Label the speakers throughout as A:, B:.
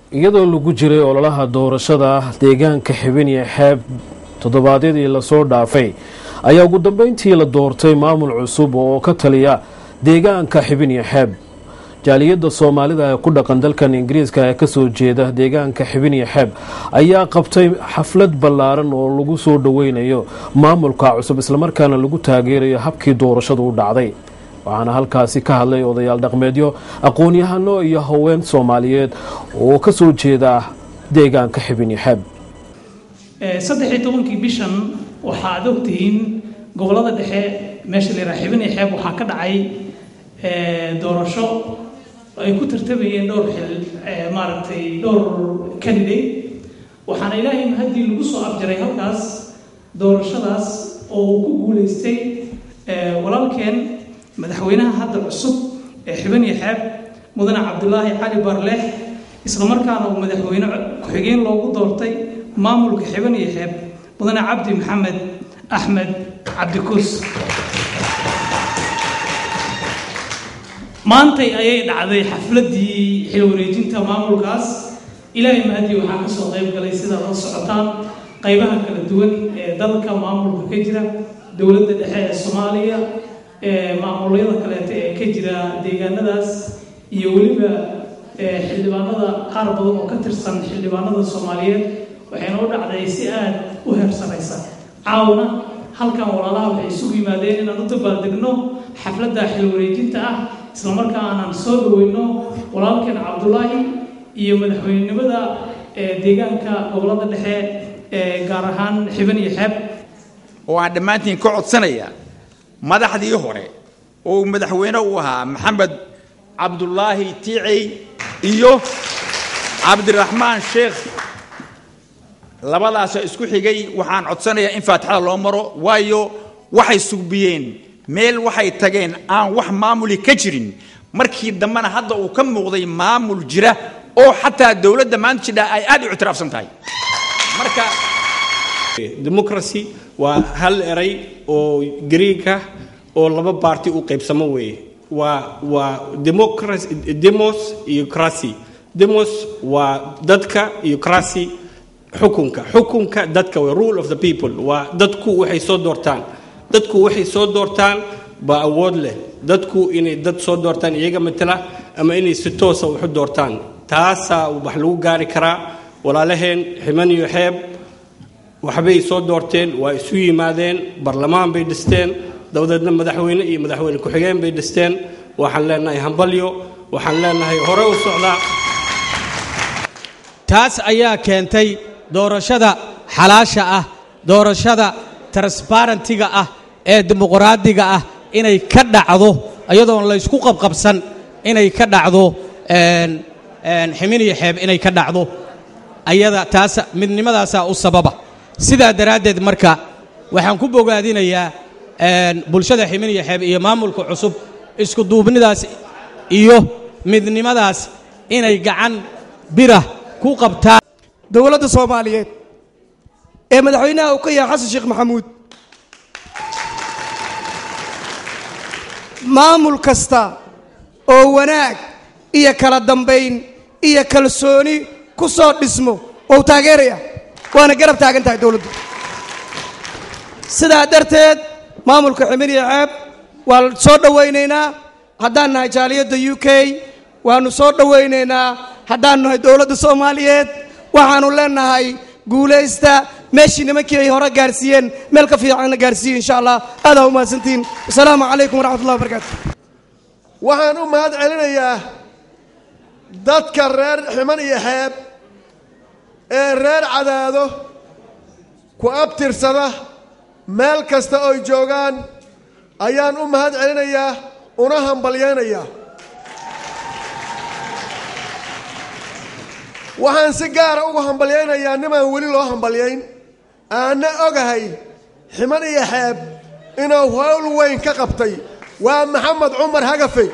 A: iyadoo lagu jiray ololaha doorashada deegaanka xibiniya xeeb toddobaadyadii lasoo dhaafay ayaa ugu dambeyntii la doortay maamul cusub oo ka taliya deegaanka xibiniya xeeb jaaliyadda soomaalida ee ku dhaqan dalkan ingiriiska ee kasoo jeeda deegaanka xibiniya xeeb ayaa qabtay xaflad ballaaran oo lagu soo dhoweynayo maamulka cusub islamarkaana lagu taageerayo habkii doorashadu u dhacday waxaana halkaasi ka hadlay odayaal dhaqmeedyo aqoon-yahano iyo haween soomaaliyeed oo ka soo jeeda deegaanka xibiniya xeeb
B: saddex iyo tobankii bishan waxa aad ogtihiin gobolada dhexe meesha la yidhaha xibiniya xeeb waxaa ka dhacay doorasho ay ku tartamayeen dhowr xil maaragtay dhowr candidate waxaana ilaahay haddii lagu soo afjaray halkaas doorashadaas oo uu ku guulaystay walaalkeen madaxweynaha hadda cusub ee xibaniya xeeb mudane cabdulaahi cali barleex islamarkaana uu madaxweyne ku-xigeen loogu doortay maamulka xibaniya xeeb mudane cabdi maxamed axmed cabdikuus maantay ayay dhacday xafladdii xil wareejinta maamulkaas ilaahay mahadii waxaa ka soo qayb galay sidaad la socotaan qaybaha kala duwan ee dalka maamulka ka jira dowladda dhexe ee soomaaliya maamulyada kaleeto ee ka jira deegaanadaas iyo weliba xildhibaanada qaar badan oo ka tirsan xildhibaanada soomaaliyeed waxayna u dhacday si aad u heersanaysa caawna halkan walaalaha waxay isugu yimaadeen inaan u dabaaldegno xafladda xil wareejinta ah islamarkaa aanan soo dhaweyno walaalkeen cabdulaahi iyo madaxweynenimada deegaanka gobolada dhexe gaar ahaan xiban iyo xeeb
C: oo aan dhammaantiin ka codsanaya madaxdii hore oo madaxweyne uu ahaa maxamed cabdulaahi tiicey iyo cabdiraxmaan sheekh labadaasoo isku xigay waxaan codsanayaa in faatixada loo maro waayo waxay sugbiyeen meel waxay tageen aan wax maamuli ka jirin markii dambena hadda uu ka muuqday maamul jira oo xataa dowladda maanta jidha ay aad u ictiraafsan tahay marka
D: democracy waa hal eray oo greega oo laba baarti u qaybsamo weeye waa waa democracy demos iyo cracy demos waa dadka iyo cracy xukunka xukunka dadka waa rule of the people waa dadku waxay soo doortaan dadku waxay soo doortaan baa awood leh dadku inay dad soo doortaan iyaga matala ama inay si toosa waxu doortaan taasaa wax lagu gaari karaa walaalaheen ximan iyo xeeb waxbay soo doorteen waa isu yimaadeen barlamaan bay dhisteen dabadeedna madaxweyne iyo madaxweyne ku-xigeen bay dhisteen waxaan leenahay hambalyo waxaan leenahay hore u socdaa
E: taas ayaa keentay doorashada xalaasha ah doorashada transbarentiga ah ee dimuqraadiga ah inay ka dhacdo iyadoon laysku qabqabsan inay ka dhacdo ximiniyo xeeb inay ka dhacdo ayada taas midnimadaasaa u sababa sidaa daraaddeed marka waxaan ku bogaadinayaa bulshada ximiniyo xeeb iyo maamulka cusub isku duubnidaas iyo midnimadaas inay gacan bira ku qabtaan
F: dowladda soomaaliyeed ee madaxweynaha uu ka yahay xasan sheekh maxamuud maamul kasta oo wanaag iyo kala dambayn iyo kalsooni ku soo dhismo wou taageeraya waana garab taagan tahay dowladdu sidaa darteed maamulka ximiniya ceeb waa soo dhowaynaynaa haddaan nahay jaaliyadda u k waannu soo dhowaynaynaa haddaan nahay dowladda soomaaliyeed waxaannu leenahay guulaysta meeshii nimankii ay hore gaarsiiyeen meel ka fiicanna gaarsiiye insha allah aadaa u mahadsantihiin wasalaamu calaykum waraxmatullahi wabarakaatu
G: waxaan u mahad celinayaa dadka reer ximan iyo xeeb ee reer cadaado ku abtirsada meel kasta ooy joogaan ayaan u mahad celinayaa una hambalyaynayaa waxaan si gaara uga hambalyaynayaa nimaan weli loo hambalyayn aanna ogahay ximan iyo xeeb inuu howl weyn ka qabtay waa maxamed cumar hagafey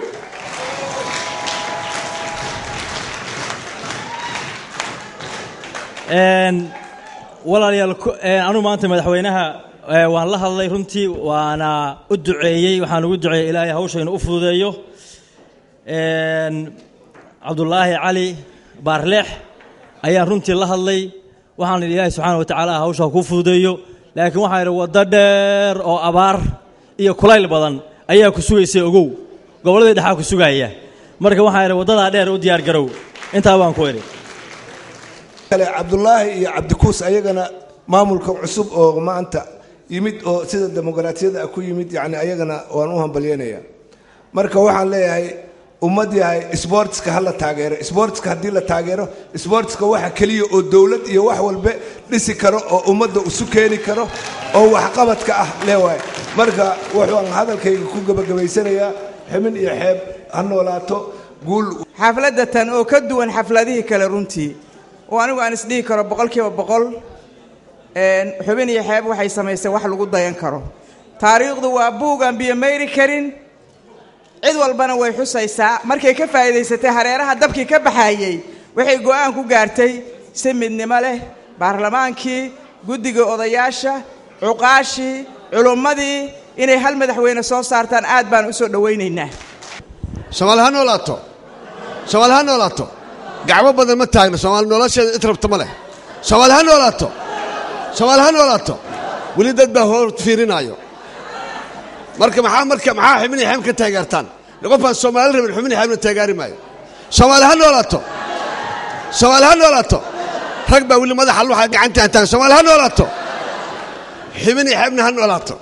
H: walaalayaal anuu maanta madaxweynaha waan la hadlay runtii waana u duceeyey waxaan ugu duceeyey ilaahay hawshaynu u fududeeyo cabdulaahi cali baarleex ayaan runtii la hadlay waxaan idhi ilaahay subxaana wa tacaala hawshaa kuu fududeeyo laakiin waxaan idhi waddo dheer oo abaar iyo kulayl badan ayaa ku sugaysay ogow gobolladii dhexaa ku sugaya marka waxaan idhi waddadaa dheer u diyaar garow intaa baan ku idhi
I: kale cabdulaahi iyo cabdikuus ayagana maamulka cusub oo maanta yimid oo sida dimuqraatiyada ku yimid yani ayagana waan u hambalyanaya marka waxaan leeyahay ummad yahay sbortska ha la taageero sbortska haddii la taageero sbortska waxa keliya oo dowlad iyo wax walbe dhisi karo oo ummadda isu keeni karo oo waxqabadka ah leewaay marka waxaan hadalkayga ku gebagabaysanayaa ximin iyo xeeb ha noolaato guul
J: xafladda tan oo ka duwan xafladihii kale runtii oo anigu aan isdhihi karo boqolkiiba boqol xubin iyo xeeb waxay samaysay wax lagu dayan karo taariikhdu waa buug aan biyo mayri karin cid walbana way xusaysaa markay ka faa'iidaysatay hareeraha dabkii ka baxaayey waxay go'aan ku gaartay si midnimo leh baarlamaankii guddiga odayaasha cuqaashii culummadii inay hal madaxweyne soo saartaan aad baan u soo dhowaynaynaa
G: soomaali ha noolaato soomaali ha noolaato gacmo badan ma taagno soomaali nolosheeda cid rabta ma leh soomaali ha noolaato soomaali ha noolaato weli dad baa hor fiirinaayo marka maxaa marka maxaa xubnii xeem ka taageertaan qofaan soomaali rabin xubnii xeemna taageeri maayo soomaali ha noolaato soomaali ha noolaato rag baa weli madaxa luxa gacanta hantaan soomaali ha noolaato xubnii xeemna ha noolaato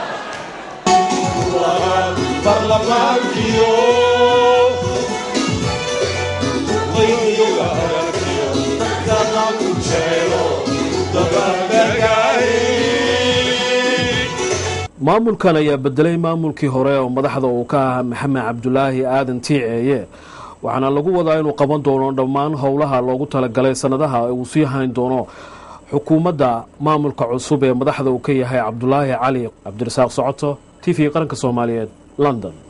A: maamulkan ayaa bedelay maamulkii hore oo madaxda uu ka ahaa maxamed cabdulaahi aadan tiiceeye waxaana lagu wadaa inuu qaban doono dhammaan howlaha loogu talagalay sanadaha uu sii hayn doono xukuumadda maamulka cusub ee madaxda uu ka yahay cabdulaahi cali cabdirasaaq socoto t v qaranka soomaaliyeed london